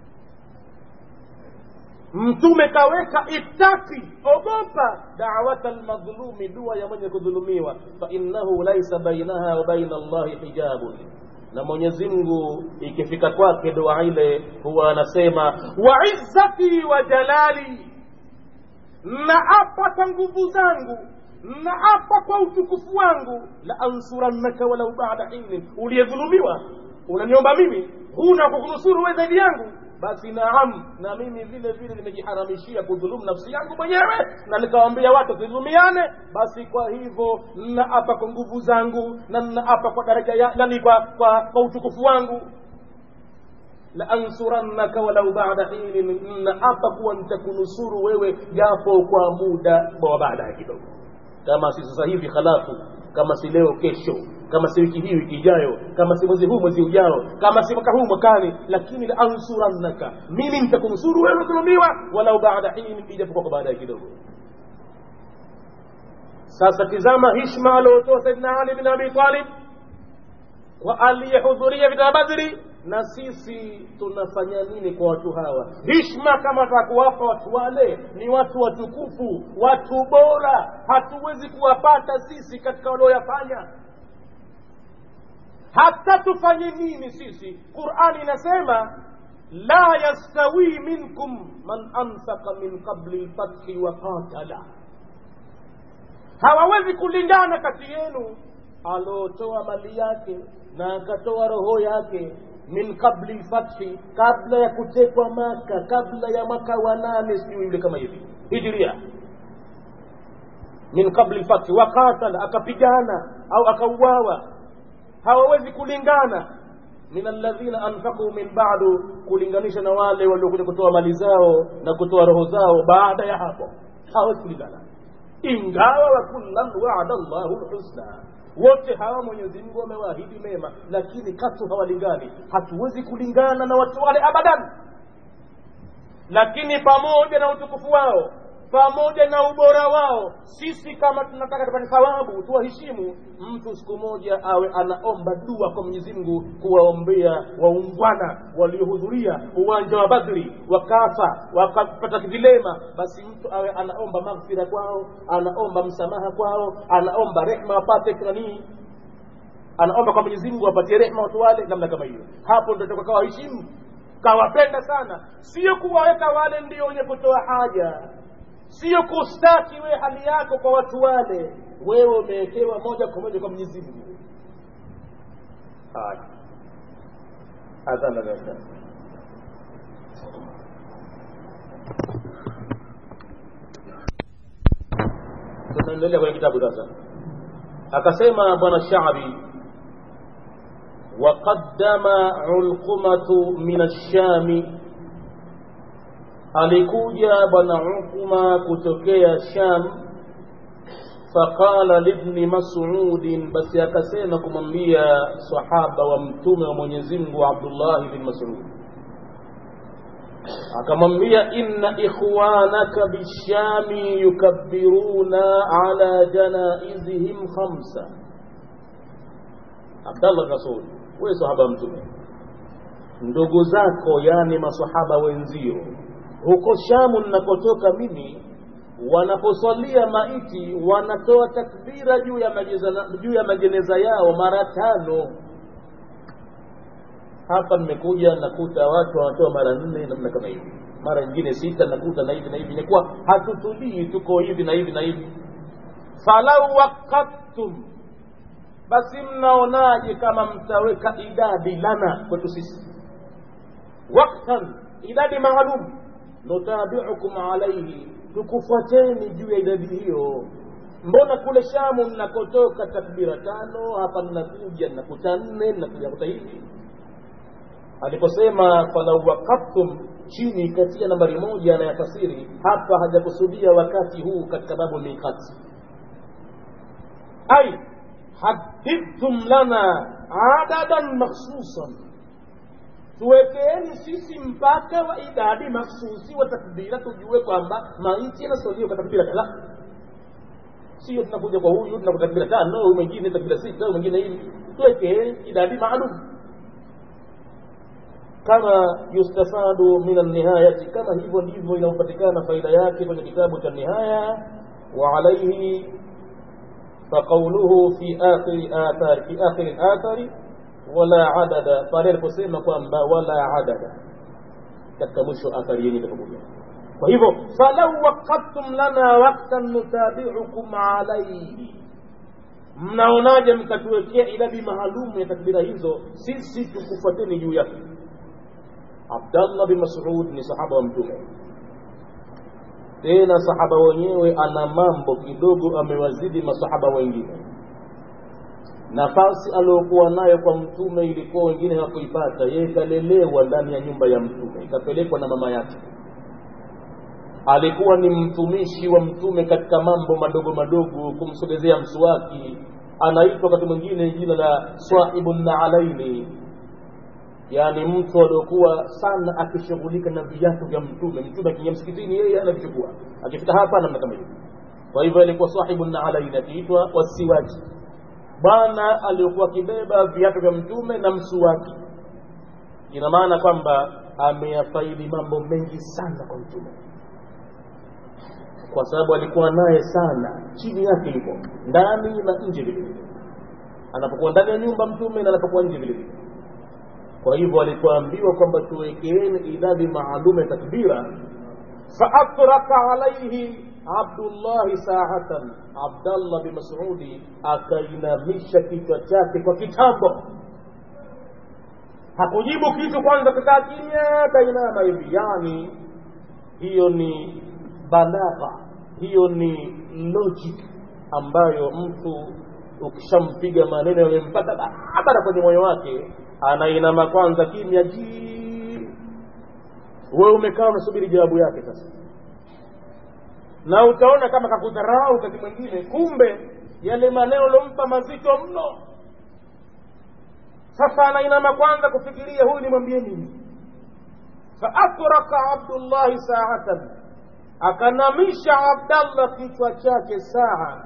mtume kaweka ittaki ogopa dawata lmadhlumi dua ya mwenye kudhulumiwa fainnahu laisa bainaha wa baina allahi hijabun na mwenyezi mungu ikifika kwake dua ile huwa anasema wa izzati wa jalali na apa kwa nguvu zangu na apa kwa utukufu wangu la ansurannaka walau bada hinin uliyedhulumiwa unaniomba mimi huna kukunusuru we zaidi yangu basi naam na mimi vile vile nimejiharamishia kudhulumu nafsi yangu mwenyewe na nikawambia watu tudhulumiane basi kwa hivyo naapa kwa nguvu zangu na naapa kwa daraja ya nani kwa, kwa, kwa utukufu wangu laansurannaka walau bada hinin naapa kuwa nitakunusuru wewe japo kwa muda wa baadaye kidogo kama si sasa hivi halafu kama si leo kesho kama si wiki hii wiki ijayo kama si mwezi huu mwezi ujao kama si mwaka huu mwakani lakini la ansurannaka mimi nitakunusuru wewe dhulumiwa walau baada hini ijapokuwa kwa baadaye kidogo sasa tizama hishma aliotoa saidina ali bin abi talib kwa aliyehudhuria vita badri na sisi tunafanya nini kwa watu hawa hishma kama takuwapa watu wale ni watu watukufu watu bora hatuwezi kuwapata sisi katika walioyafanya hata tufanye nini sisi qurani inasema la yastawi minkum man anfaqa min qabli lfathi wa qatala hawawezi kulingana kati yenu aliotoa mali yake na akatoa roho yake min qabli lfathi kabla ya kutekwa maka kabla ya mwaka wa nane sijui yule kama hivi hijiria min qabli lfathi wakatala akapigana au akauawa hawawezi kulingana min alladhina anfaqu min ba'du kulinganisha na wale waliokuja kutoa mali zao na kutoa roho zao baada ya hapo hawawezi kulingana ingawa wa kullan wa'ada Allahu lhusna wote hawa Mwenyezi Mungu amewaahidi mema lakini katu hawalingani hatuwezi kulingana na watu wale abadan lakini pamoja na utukufu wao pamoja na ubora wao sisi kama tunataka tupate thawabu tuwaheshimu mtu siku moja awe anaomba dua kwa mwenyezi mungu kuwaombea waungwana waliohudhuria uwanja wa badri wakafa wakapata vilema basi mtu awe anaomba maghfira kwao anaomba msamaha kwao anaomba rehma wapate nanii anaomba kwa mwenyezi mungu apatie rehma watu wale namna kama hiyo hapo ndo toka kawaheshimu kawapenda sana sio kuwaweka wale ndio wenye kutoa haja sio kustaki wewe hali yako kwa watu wale wewe umewekewa moja kwa moja kwa mwenyezi mungu haya adhana dada tunaendelea kwenye kitabu sasa akasema bwana shabi وقدم علقمة من الشام alikuja bwana Ukuma kutokea Sham faqala libni Mas'ud basi akasema kumwambia sahaba wa mtume wa Mwenyezi Mungu Abdullah bin Mas'ud akamwambia inna ikhwanaka bishami yukabbiruna ala janaizihim khamsa Abdallah Rasul wewe sahaba mtume ndugu zako yani masahaba wenzio huko Shamu ninakotoka mimi wanaposwalia maiti wanatoa takbira juu ya majeza, juu ya majeneza yao mara tano hapa nimekuja nakuta watu wanatoa mara nne namna kama hivi mara nyingine sita nakuta na hivi na hivi inakuwa hatutulii tuko hivi na hivi na hivi falau waqattum basi mnaonaje kama mtaweka idadi lana kwetu sisi waktan idadi maalum nutabiukum alaihi tukufuateni juu ya idadi hiyo mbona kule shamu mnakotoka takbira tano hapa mnakuja mnakuta nne mnakuja kuta hivi aliposema falau wakaftum chini katia nambari moja anayafasiri hapa hajakusudia wakati huu katika babu miqati ai hadidtum lana adadan makhsusan tuwekeeni sisi mpaka wa idadi makhsusi wa takbira tujue kwamba maiti yanasaliwa kwa takbira kadhaa sio tunakuja kwa huyu tunakuta takbira tano huyu mwingine takbira sita huyu mwingine hivi tuwekeeni idadi maalum kama yustafadu min alnihayati kama hivyo ndivyo inayopatikana faida yake kwenye kitabu cha nihaya wa alaihi faqauluhu fi akhiri athari fi akhiri athari wala adada pale aliposema kwamba wala adada katika mwisho athari yenye itakuja kwa hivyo falau waqaftum lana waktan nutabiukum alaihi mnaonaje mkatuwekea idadi maalumu ya takbira hizo sisi tukufuateni juu yake abdallah bin masud ni sahaba wa mtume tena sahaba wenyewe ana mambo kidogo amewazidi masahaba wengine nafasi aliyokuwa nayo kwa mtume ilikuwa wengine hawakuipata yeye kalelewa ndani ya nyumba ya mtume ikapelekwa na mama yake alikuwa ni mtumishi wa mtume katika mambo madogo madogo kumsogezea msuwaki anaitwa wakati mwingine jina la swahibu naalaini yaani mtu aliokuwa sana akishughulika na viatu vya mtume mtume akiingia msikitini yeye anavichukua akifika hapa namna kama hiyo kwa hivyo alikuwa sahibu naalaini akiitwa wasiwaji bwana aliokuwa akibeba viatu vya mtume na msuwaki ina maana kwamba ameyafaidi mambo mengi sana kwa mtume kwa sababu alikuwa naye sana chini yake yupo ndani na nje vile vile anapokuwa ndani ya nyumba mtume na anapokuwa nje vile vile kwa hivyo alipoambiwa kwamba tuwekeeni idadi maalum ya takbira faatraka alaihi abdullahi saatan abdallah bin masudi akainamisha kichwa chake kwa kitambo hakujibu kitu kwanza kakaa kimya kainama hivi yani hiyo ni balagha hiyo ni logic ambayo mtu ukishampiga maneno yamempata barabara kwenye moyo wake anainama kwanza kimya ji wewe umekaa unasubiri jawabu yake sasa na utaona kama kakudharau wakati mwingine kumbe yale maneno lompa mazito mno sasa anainama kwanza kufikiria huyu nimwambie nini faatraka abdullahi saatan akanamisha abdallah kichwa chake saa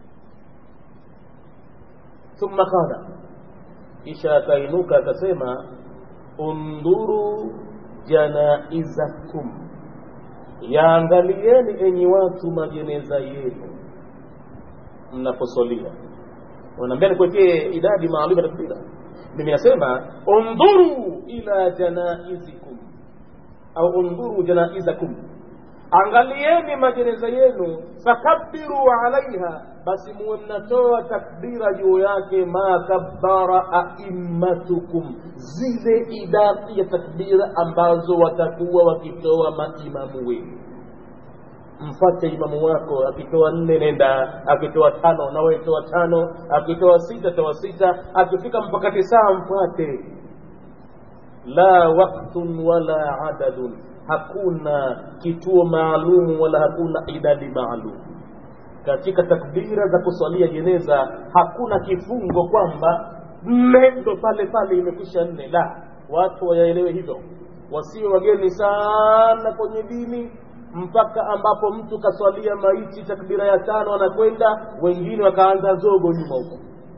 thumma qala kisha akainuka akasema undhuru janaizakum yaangalieni enyi watu majeneza yenu mnaposolia unaambia nikuwekee idadi maalum ya takbira mimi nasema undhuru ila janaizikum au undhuru janaizakum angalieni majeneza yenu fakabbiru alaiha basi muwe mnatoa takbira juu yake ma kabbara aimmatukum zile idadi ya takbira ambazo watakuwa wakitoa maimamu wenu mfate imamu wako akitoa nne nenda akitoa tano nawe toa tano akitoa sita toa sita akifika mpaka tisaa mfuate la waktun wala adadun hakuna kituo maalum wala hakuna idadi maalum katika takbira za kuswalia jeneza hakuna kifungo kwamba nne ndo pale pale imekwisha nne la watu wayaelewe hivyo wasiwe wageni sana kwenye dini mpaka ambapo mtu kaswalia maiti takbira ya tano anakwenda wengine wakaanza zogo nyuma huko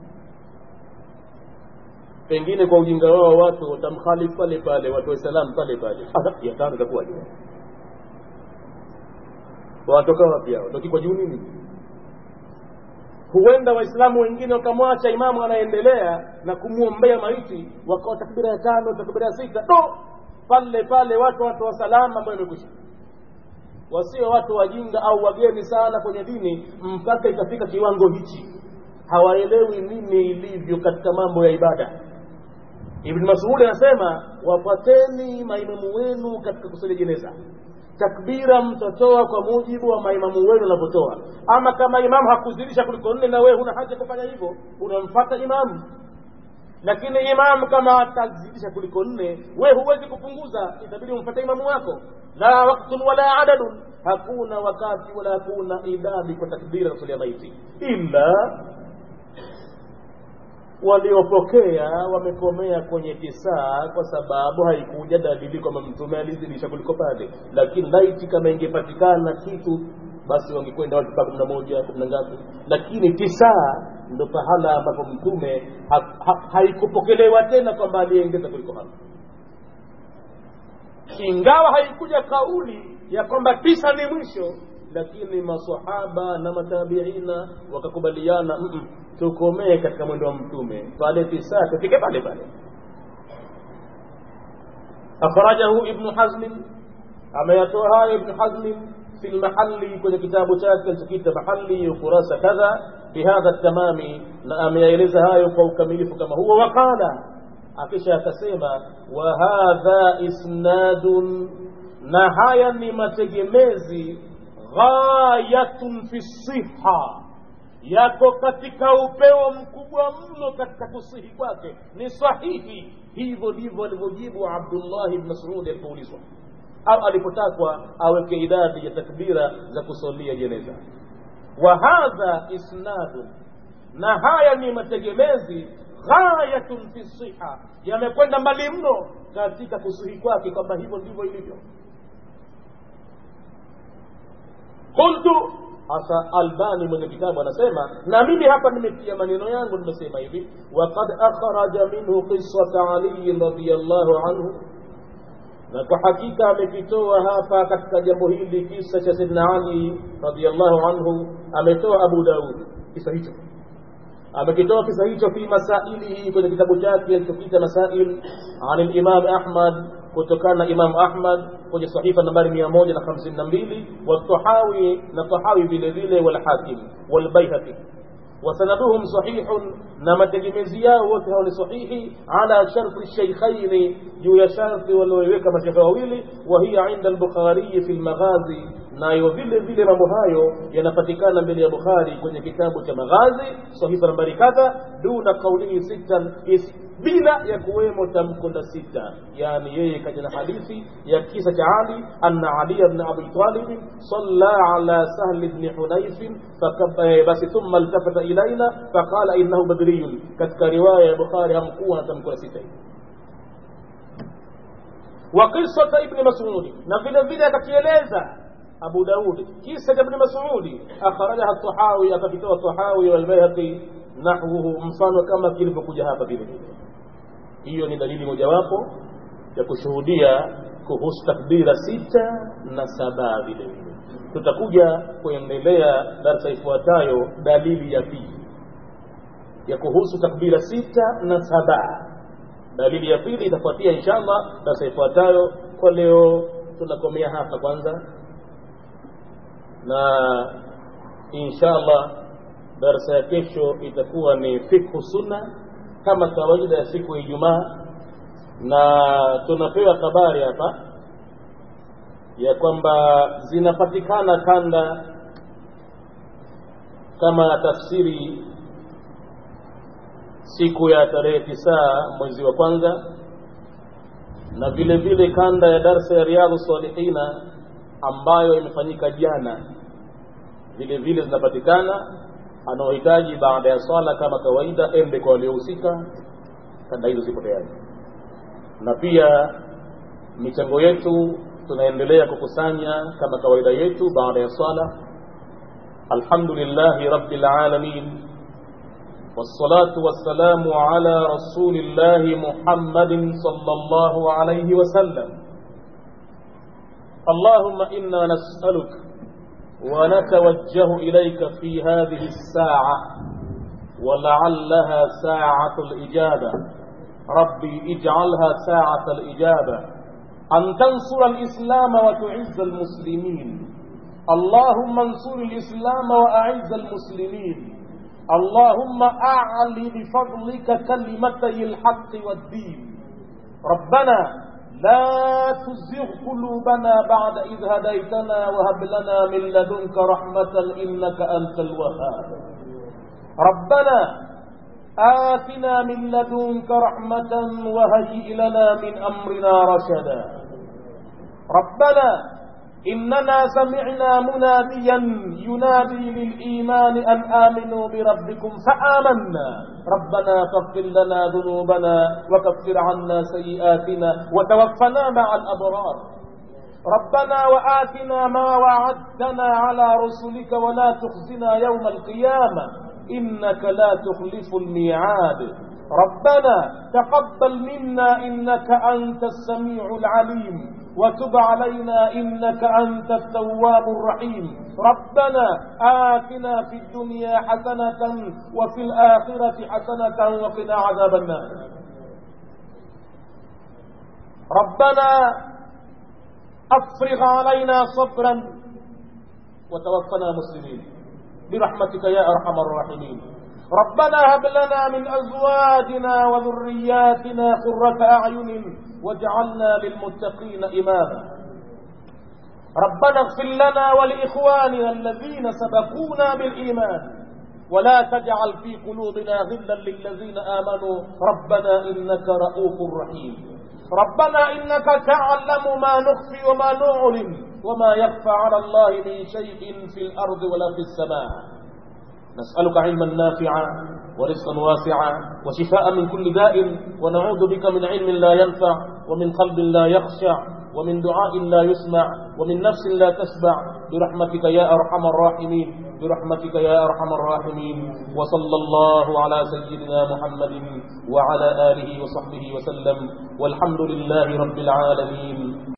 pengine kwa ujinga wao watu watamkhalifu pale pale watu wa Islam pale pale ya tano itakuwaje watoka wapi hao toki kwa juu nini huenda waislamu wengine wakamwacha imamu anaendelea na kumwombea maiti wakawa takbira ya tano takbira ya sita no pale pale watu watu wa salama ambayo imekwisha wasio watu wajinga au wageni sana kwenye dini mpaka ikafika kiwango hichi hawaelewi nini ilivyo katika mambo ya ibada ibn masudi anasema wapateni maimamu wenu katika kusali jeneza takbira mtatoa kwa mujibu wa maimamu wenu wanavyotoa ama kama imamu hakuzidisha kuliko nne na wewe huna haja kufanya hivyo unamfata imamu lakini imamu kama atazidisha kuliko nne we huwezi kupunguza itabidi umfate imamu wako la waktun wala adadun hakuna wakati wala hakuna idadi kwa takbira za kusalia maiti ila waliopokea wamekomea kwenye kisaa kwa sababu haikuja dalili kwamba mtume alizidisha kuliko pale lakini laiti kama ingepatikana kitu basi wangekwenda watu mpaka kumi na moja kumi na ngapi lakini tisaa ndo pahala ambapo mtume ha, ha, haikupokelewa tena kwamba aliyeongeza kuliko hapo ingawa haikuja kauli ya kwamba tisa ni mwisho lakini masahaba na matabiina wakakubaliana mm -mm, tukomee katika mwendo wa mtume pale tisa tufike pale pale akhrajahu ibnu hazmin ameyatoa hayo ibnu hazmin في المحل كwenye kitabu chake alichokiita mahali ukurasa kadha bihadha tamami na ameyaeleza hayo kwa ukamilifu kama huo waqala akisha akasema wa hadha isnadun na haya ni mategemezi ghayatun fi siha yako katika upeo mkubwa mno katika kusihi kwake ni sahihi hivyo ndivyo alivyojibu abdullahi bn masudi alipoulizwa au alipotakwa aweke idadi ya takbira za kusalia jeneza wa hadha isnadun na haya ni mategemezi ghayatun fi siha yamekwenda mbali mno katika kusihi kwake kwamba hivyo ndivyo ilivyo qultu hasa albani mwenye kitabu anasema na mimi hapa nimetia maneno yangu nimesema hivi waqad akhraja minhu qisata aliyin radiallahu anhu na kwa hakika amekitoa hapa katika jambo hili kisa cha sidna ali radiallahu anhu ametoa abu daud kisa hicho amekitoa kisa hicho fi masailihi kwenye kitabu chake alichokita masail an limam ahmad kutokana na imam ahmad kwenye sahifa nambari mia moja na hamsini na mbili watahawi na tahawi vile vile walhakim walbaihaqi وسندهم صحيح نما تجمزيا وكهو صحيح على شرط الشيخين جو شرط والويوك مشيخ wawili وهي عند البخاري في المغازي nayo vile vile mambo hayo yanapatikana mbele ya bukhari kwenye kitabu cha maghazi sahifa nambari kadha duna kaulihi sitan is bila ya kuwemo tamko la sita yani yeye kaja na hadithi ya kisa cha ali anna ali ibn abi talib salla ala sahl ibn hunayf basi thumma iltafata ilaina faqala innahu badriyun katika riwaya ya bukhari hamkuwa na tamko la sita wa qissata ibn mas'ud na vile vile akakieleza أبو داود كيسة ابن مسعود أخرجها الطحاوي أكتوى الطحاوي والبيهقي نحوه mfano kama kilivyokuja hapa vile vile hiyo ni dalili mojawapo ya kushuhudia kuhusu takbira sita na saba vile vile tutakuja kuendelea darsa ifuatayo dalili ya pili ya kuhusu takbira sita na saba dalili ya pili itafuatia inshallah darsa ifuatayo kwa leo tunakomea hapa kwanza na inshallah darasa ya kesho itakuwa ni fikhu sunna kama kawaida ya siku ya Ijumaa na tunapewa habari hapa ya kwamba zinapatikana kanda kama tafsiri siku ya tarehe tisa mwezi wa kwanza na vile vile kanda ya darsa ya riadhu salihina ambayo imefanyika jana vile vile zinapatikana anaohitaji baada ya swala kama kawaida ende kwa waliohusika kanda hizo zipo tayari na pia michango yetu tunaendelea kukusanya kama kawaida yetu baada ya swala alhamdulillahi rabbil alamin والصلاة والسلام على رسول الله محمد صلى الله عليه وسلم اللهم إنا نسألك ونتوجه إليك في هذه الساعة ولعلها ساعة الإجابة ربي اجعلها ساعة الإجابة أن تنصر الإسلام وتعز المسلمين اللهم انصر الإسلام وأعز المسلمين اللهم أعل بفضلك كلمتي الحق والدين ربنا لا تزغ قلوبنا بعد إذ هديتنا وهب لنا من لدنك رحمة إنك أنت الوهاب ربنا آتنا من لدنك رحمة وهيئ لنا من أمرنا رشدا ربنا إننا سمعنا مناديا ينادي للإيمان أن آمنوا بربكم فآمنا ربنا فاغفر لنا ذنوبنا وكفر عنا سيئاتنا وتوفنا مع الأبرار ربنا وآتنا ما وعدتنا على رسلك ولا تخزنا يوم القيامة إنك لا تخلف الميعاد ربنا تقبل منا إنك أنت السميع العليم وتب علينا إنك أنت التواب الرحيم ربنا آتنا في الدنيا حسنة وفي الآخرة حسنة وقنا عذاب النار ربنا أفرغ علينا صبرا وتوفنا مسلمين برحمتك يا أرحم الراحمين ربنا هب لنا من أزواجنا وذرياتنا قرة أعين واجعلنا للمتقين إماما ربنا اغفر لنا ولإخواننا الذين سبقونا بالإيمان ولا تجعل في قلوبنا غلا للذين آمنوا ربنا إنك رؤوف رحيم ربنا إنك تعلم ما نخفي وما نعلن وما يخفى على الله من شيء في الأرض ولا في السماء نسألك علما نافعا ورزقا واسعا وشفاء من كل داء ونعوذ بك من علم لا ينفع ومن قلب لا يخشع ومن دعاء لا يسمع ومن نفس لا تشبع برحمتك يا أرحم الراحمين برحمتك يا أرحم الراحمين وصلى الله على سيدنا محمد وعلى آله وصحبه وسلم والحمد لله رب العالمين